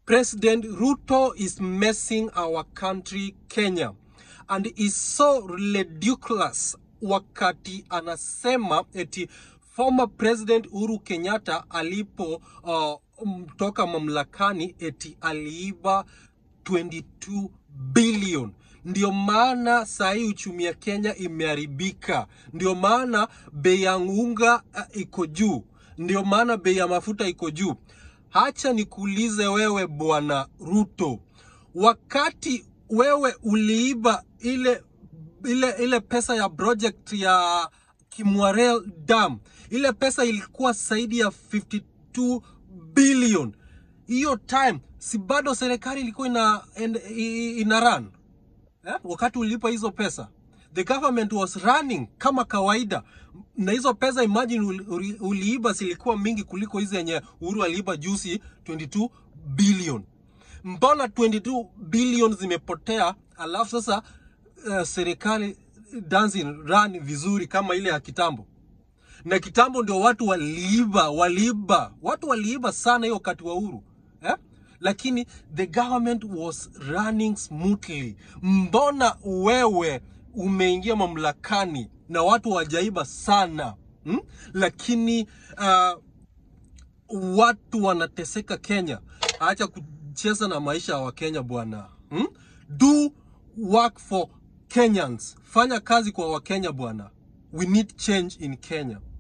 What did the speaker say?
President Ruto is messing our country Kenya and is so ridiculous wakati anasema eti former president Uhuru Kenyatta alipo uh, toka mamlakani eti aliiba 22 billion. Ndio maana saa hii uchumi ya Kenya imeharibika, ndio maana bei ya unga uh, iko juu, ndio maana bei ya mafuta iko juu. Hacha nikuulize wewe bwana Ruto, wakati wewe uliiba ile ile ile pesa ya project ya Kimwarel Dam, ile pesa ilikuwa zaidi ya 52 billion. Hiyo time si bado serikali ilikuwa ina, ina, ina run eh? Wakati ulipa hizo pesa the government was running kama kawaida, na hizo pesa imagine uli, uli, uliiba zilikuwa mingi kuliko hizi yenye Uhuru aliiba juzi 22 billion. Mbona 22 billion zimepotea, alafu sasa uh, serikali doesn't run vizuri kama ile ya kitambo? Na kitambo ndio watu waliiba, waliiba, watu waliiba sana hiyo wakati wa Uhuru eh? Lakini the government was running smoothly. Mbona wewe umeingia mamlakani na watu wajaiba sana hmm? Lakini uh, watu wanateseka Kenya. Acha kucheza na maisha ya Wakenya bwana hmm? Do work for Kenyans, fanya kazi kwa Wakenya bwana. We need change in Kenya.